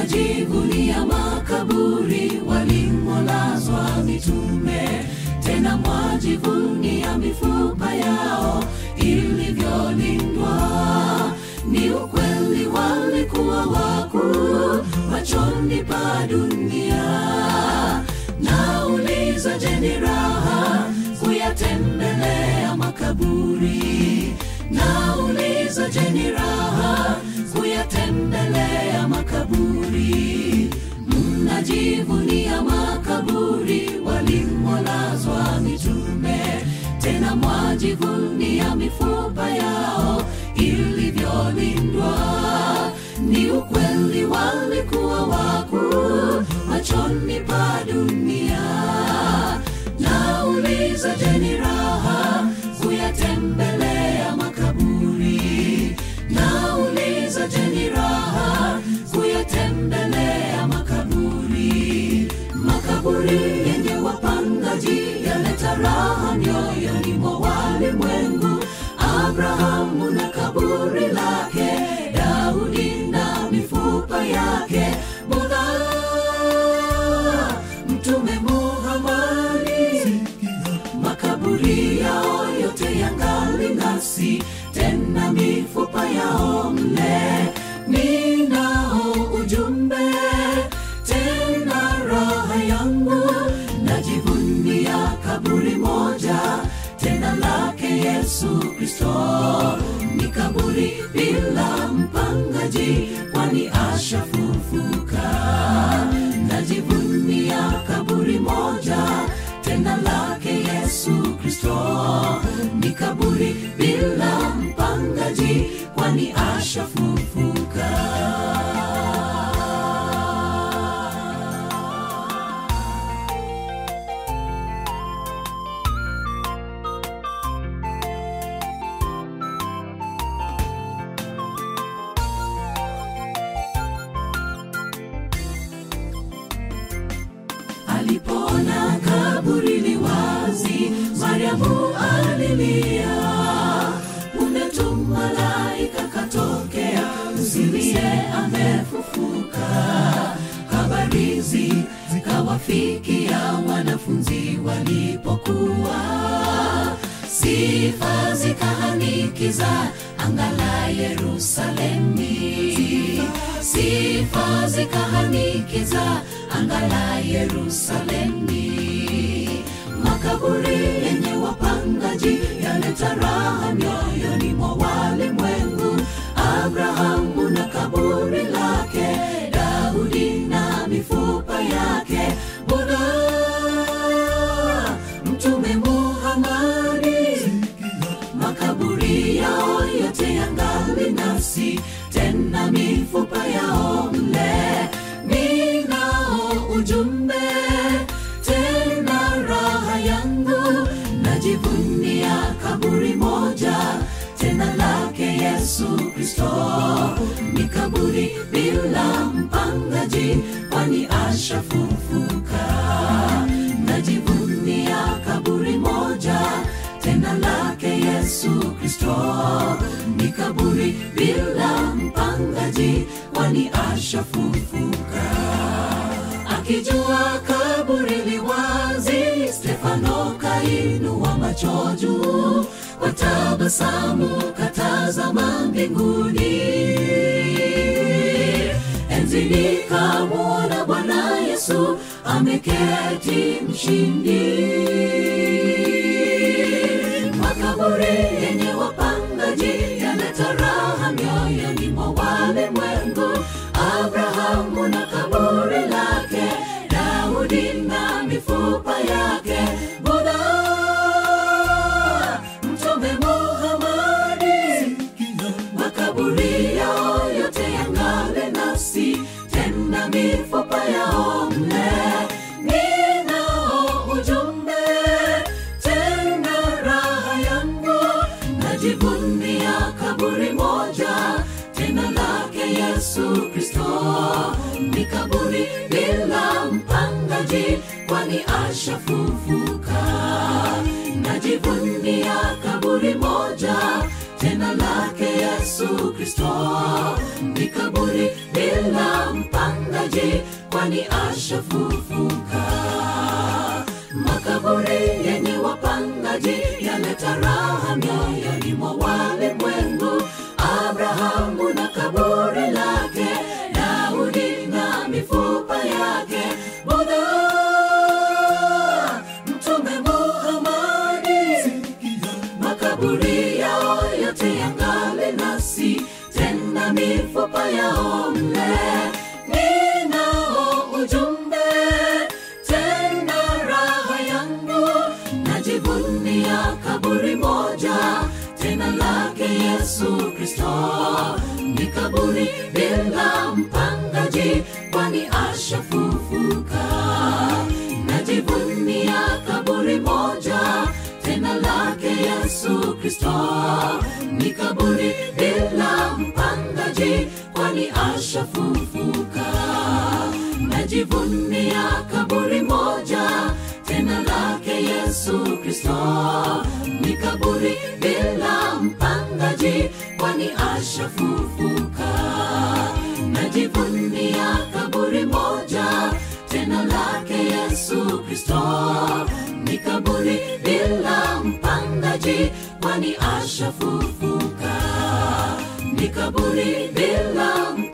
mnajivunia makaburi walimolazwa mitume tena mwajivunia mifupa yao ilivyolindwa ni ukweli walikuwa wakuu machoni pa dunia nauliza je ni raha kuyatembelea makaburi nauliza je ni raha kuyatembelea makaburi mnajivunia makaburi walimolazwa mitume tena mwajivunia mifupa yao ilivyolindwa ni ukweli walikuwa wakuu machoni pa dunia nauliza je ni raha kuyatembelea makaburi nauliza je ni raha kuyatembelea makaburi makaburi yenye wapangaji yaleta raha mioyoni mwa walimwengu abrahamu na kaburi lake daudi na mifupa yake budha mtume muhamadi makaburi yao yote yangali nasi tena mifupa yao mle ninao ujumbe tena raha yangu najivunia kaburi moja tena lake yesu kristo ni kaburi bila mpangaji kwani ashafufuka najivunia kaburi moja tena lake yesu kristo ni kaburi bila mpangaji kwani ashafufuka alipoona kaburi li wazi mariamu alilia punde tu malaika katokea msilie amefufuka habari hizi zikawafikia wanafunzi walipokuwa sifa zikahanikiza anga la yerusalemi sifa zikahanikiza anga la yerusalemi makaburi yenye wapangaji yaleta raha mioyoni mwa walimwengu abrahamu na kaburi lake daudi na mifupa yake budha mtume muhamadi makaburi yao yote yangali nasi tena mifupa yao mle ninao ujumbe tena raha yangu najivunia kaburi moja tena lake yesu kristo ni kaburi bila mpangaji kwani ashafufuka najivunia kaburi moja tena lake yesu kristo ni kaburi bila mpangaji kwani ashafufuka akijua kaburi liwazi stefano kainua macho juu kwa tabasamu katazama mbinguni enzini kamwona bwana yesu ameketi mshindi makaburi yenye wapangaji yaleta raha mioyoni mwa walimwengu abrahamu na kaburi lake daudi na mifupa yake budha mtume muhamadi makaburi yao yote yangale nasi tena mifupa yao mle ninao ujumbe tena raha yangu najivunia kaburi moja tena lake yesu kristo ni kaburi bila mpangaji kwani ashafufuka najivunia kaburi moja tena lake yesu yesu kristo ni kaburi bila mpangaji kwani ashafufuka makaburi yenye wapangaji yaleta raha mioyoni mwa walimwengu abrahamu na kaburi lake daudi na mifupa yake budha mtume muhamadi makaburi yao yote yangali nasi tena mifupa yao mle ninao ujumbe tena raha yangu najivunia kaburi moja tena lake yesu kristo ni kaburi bila mpangaji kwani ashafufuka najivunia kaburi moja tena lake yesu kristo ni kaburi bila mpangaji kwani ashafufuka najivunia kaburi moja tena lake yesu kristo ni kaburi bila mpangaji kwani ashafufuka najivunia kaburi moja tena lake yesu kristo ni kaburi bila mpangaji kwani ashafufuka ni kaburi bila mpangaji